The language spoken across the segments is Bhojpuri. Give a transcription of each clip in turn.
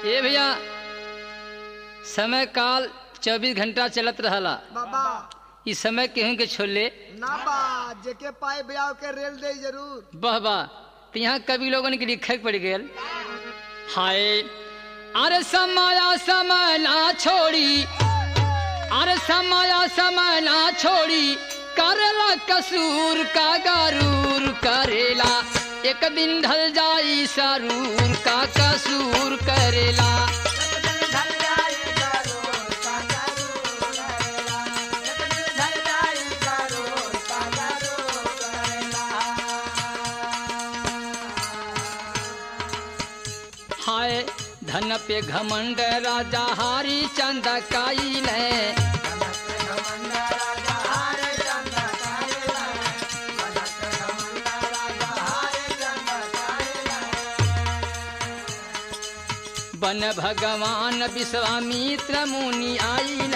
ए भैया समय काल चौबीस घंटा चलत रहला बाबा इस समय केहू के छोड़ले ना बा जेके पाए ब्याह के रेल दे जरूर बह बा तो यहाँ कवि लोगन के लिखे पड़ गए हाय अरे समाया समय ना छोड़ी अरे समाया समय ना छोड़ी करेला कसूर का गरूर करेला एक दिन ढल जाई सरूर का कसूर करेला हाय धन पे घमंड राजा हारी चंद काइल बन भगवान विश्वामित्र मुनि आइल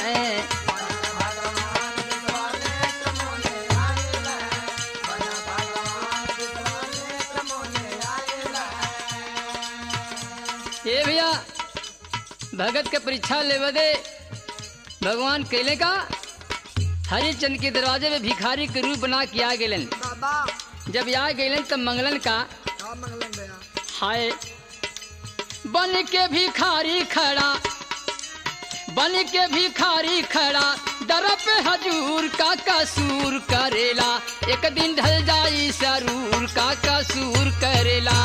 ए भैया भगत के परीक्षा लेवे दे भगवान कैले का हरिचंद के दरवाजे में भिखारी के रूप बना के आ गेलन बाबा जब आ गेलन तब मंगलन का का मंगलन भैया हाय बन के भिखारी खड़ा बन के भिखारी खड़ा दर पे हजूर का कसूर करेला एक दिन ढल जाई सरूर का कसूर करेला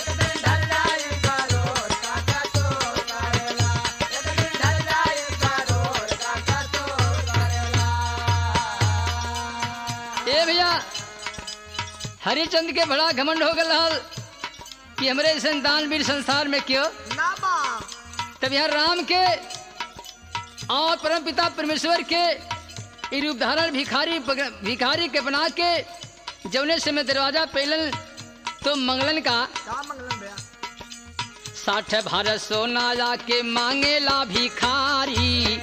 ए भैया हरिचंद के बड़ा घमंड हो गल रहल कि हमरे संतान वीर संसार में क्यों ना बा तब यहाँ राम के और परम पिता परमेश्वर के ई रूप धारण भिखारी भिखारी के बना के जौने से में दरवाजा पहलन तो मंगलन का का मंगलन भैया साठ भारत सोना जाके मांगेला भिखारी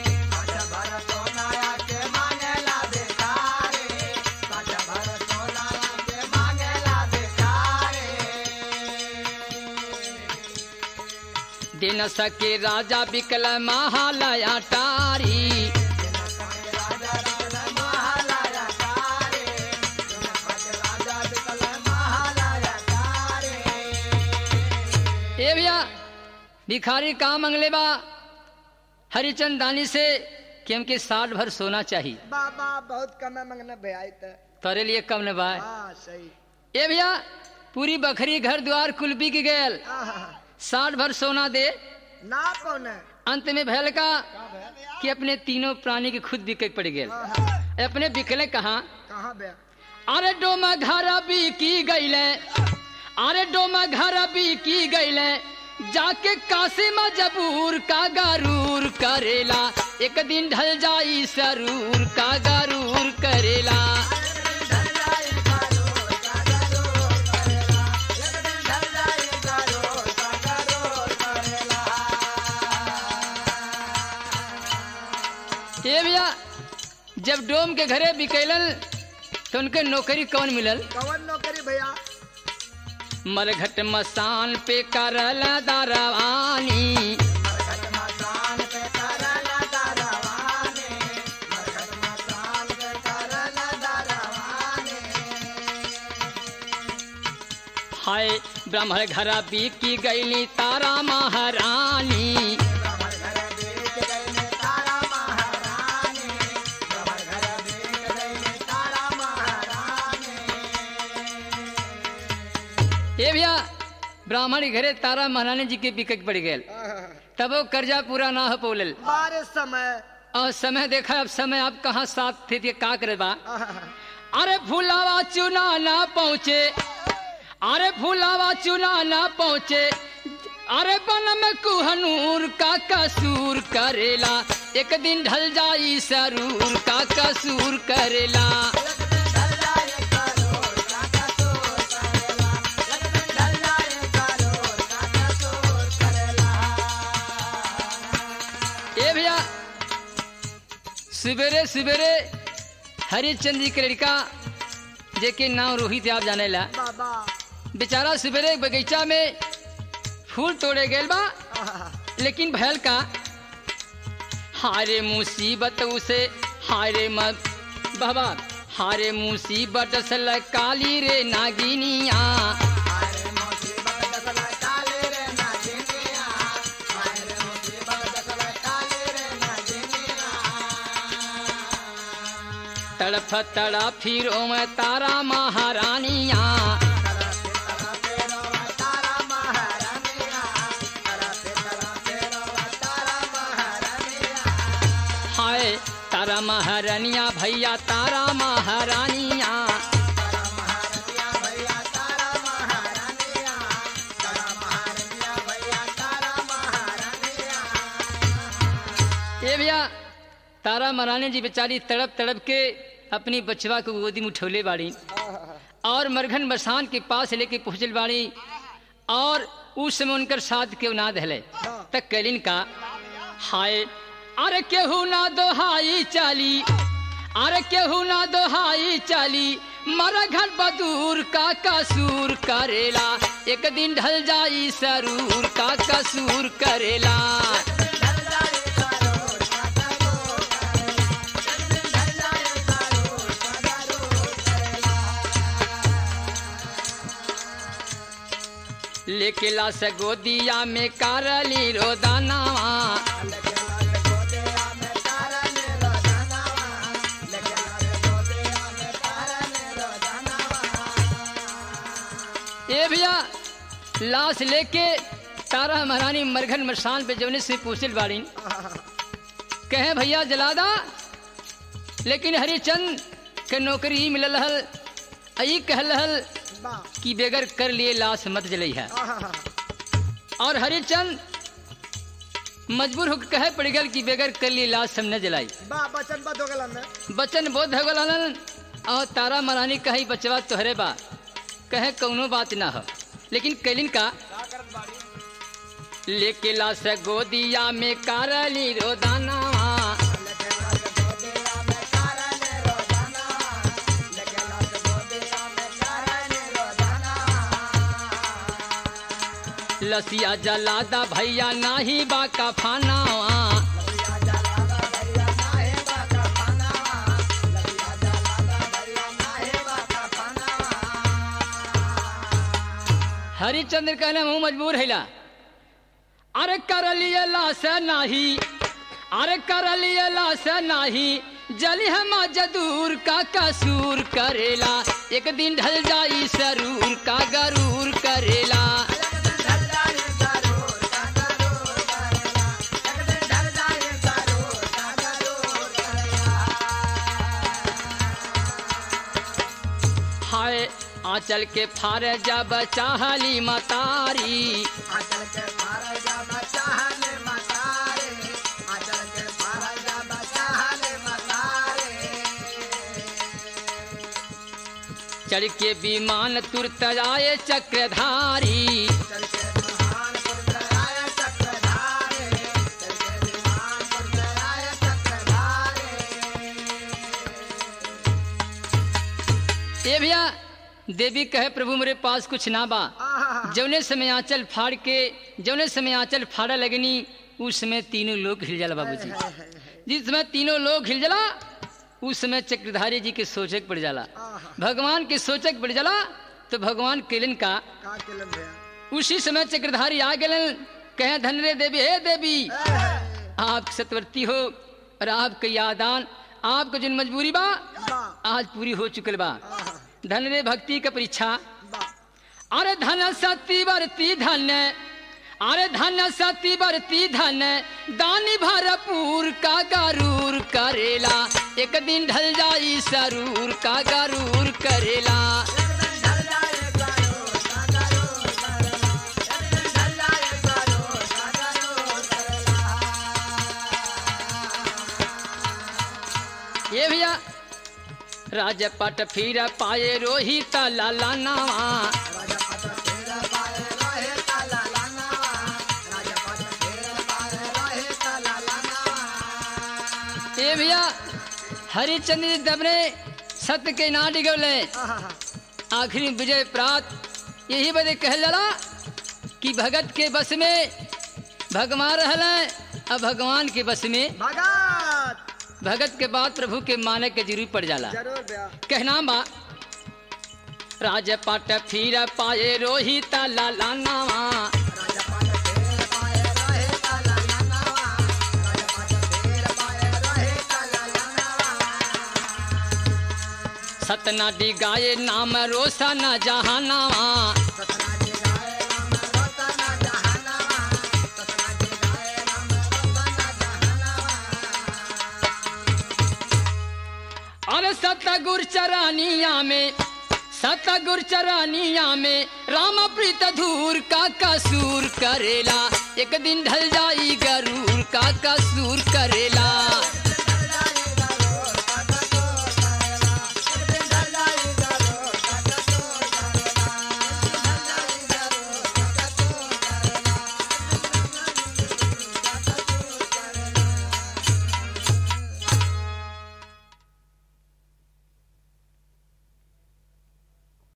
दे न सके राजा बिकल महालया टारी ए भैया भिखारी कहाँ मंगले बा हरिचंद दानी से कि हमके साठ भर सोना चाहिए बाबा बहुत कम है मंगलन भैया ई त तोरे लिए कम न बा हाँ सही ए भैया पूरी बखरी घर द्वार कुल बिक गयल आहा, साठ भर सोना दे ना कौन है अंत में भैल का का भैया कि अपने तीनों प्राणी के खुद बिके पड़ गए आहा, अपने बिकले कहा कहाँ भैया अरे डोमा घर भी की गईले अरे डोमा घर भी की गईले जाके काशी में जबूर का गरूर करेला एक दिन ढल जाई सरूर का गरूर करेला ए भैया जब डोम के घरे बिकैलन तो उनके नौकरी कौन मिलल कवन नौकरी भैया मरघट मसान पे करल दरवानी हाय ब्राह्मण घर बिकी गईली तारा महारानी ए भैया ब्राह्मण के घरे तारा महारानी जी के बिकट पड़ गए आहा, तब वो कर्जा पूरा ना हो पौलल बारे समय और समय देखा अब समय आप कहाँ साथ थे थे का करे बा आहा, अरे फुलावा चुना ना पहुँचे अरे फुलावा चुना ना पहुँचे अरे बन में कुहनूर का कसूर करेला एक दिन ढल जाई सरूर का कसूर करेला ए भैया सवेरे सवेरे हरिचंद जी के लड़का जेके नाम रोहित आप जाने ला बाबा बेचारा सवेरे बगीचा में फूल तोड़े गए बा आहा, लेकिन भयल का हारे मुसीबत उसे हारे मत बाबा हारे मुसीबत सल काली रे नागिनिया तड़फ तड़ा फिरो में तारा महारानिया हाय तारा महारानिया भैया तारा महारानिया ये भैया तारा महारानी जी बेचारी तड़प तड़प के अपनी बचवा को गोदी में उठौले बाड़ी और मरघन बसान के पास लेके पहुंचल बाड़ी और उस समय उनकर साथ के उनाद हले तक कैलिन का हाय अरे केहू ना दोहाई चाली अरे केहू ना दोहाई चाली मर घर बदूर का कसूर करेला एक दिन ढल जाई सरूर का कसूर करेला लेके ला सगोदिया में कारली रोदानावा ए भैया लाश लेके तारा महारानी मरघन मरसान पे जवने से पूछल बाड़ी कहे भैया जलादा लेकिन हरिचंद के नौकरी ही मिलल हल आई कहल हल कि बेगर कर लिए लाश मत जलई है और हरिचंद मजबूर होकर कहे पड़ गल कि बेगर कर लिए लाश हम न जलाई बा बचन बद हो गलन में बचन बोध हो गलन और तारा महारानी कही बचवा तोहरे बा कहे कौनो बात ना हो लेकिन कैलिन का लेके लाश गोदिया में कारली रोदाना लसिया जलादा भैया नाही बा कफानावा हरिचंद्र कहले हूँ मजबूर हैला अरे कर लिए लाश नाही अरे कर लिए लाश नाही जली हम जदूर का कसूर करेला एक दिन ढल जाई सरूर का गरूर करेला हाय आंचल के फार जब चाहली मतारी चढ़ के विमान तुरत आए चक्रधारी ये भैया देवी कहे प्रभु मेरे पास कुछ ना बा जौने समय आंचल फाड़ के जौने समय आंचल फाड़ा लगनी उस समय तीनों लोग हिल जाला बाबूजी जिस समय तीनों लोग हिल जाला उस समय चक्रधारी जी के सोचक पड़ जाला भगवान के सोचक पड़ जाला तो भगवान केलन का का केलन भैया उसी समय चक्रधारी आ गए कहे धन रे देवी हे देवी आप सतवर्ती हो और आपके यादान आपको जिन मजबूरी बा बा आज पूरी हो चुकल बा धन रे भक्ति का परीक्षा बा अरे धन सती बरती धन अरे धन सती बरती धन दानी भरपूर का गरूर करेला एक दिन ढल जाई सरूर का गरूर करेला ये भैया राजपट फिर पाए रोहित लाला नावा ये भैया हरिचंद्र जी दबने सत्य के ना डिगोले आखिरी विजय प्राप्त यही बदे कह जला कि भगत के बस में भगवान रहल अब भगवान के बस में भगत भगत के बाद प्रभु के माने के जरूरी पड़ जाला जरूर बया कहना बा राजपट फिर पाए रोहित लाला नावा सतना डिगाए नाम रोशन जहानावा अरे सतगुर चरानिया में सतगुर चरानिया में राम प्रीत धूर का कसूर करेला एक दिन ढल जाई गरूर का कसूर करेला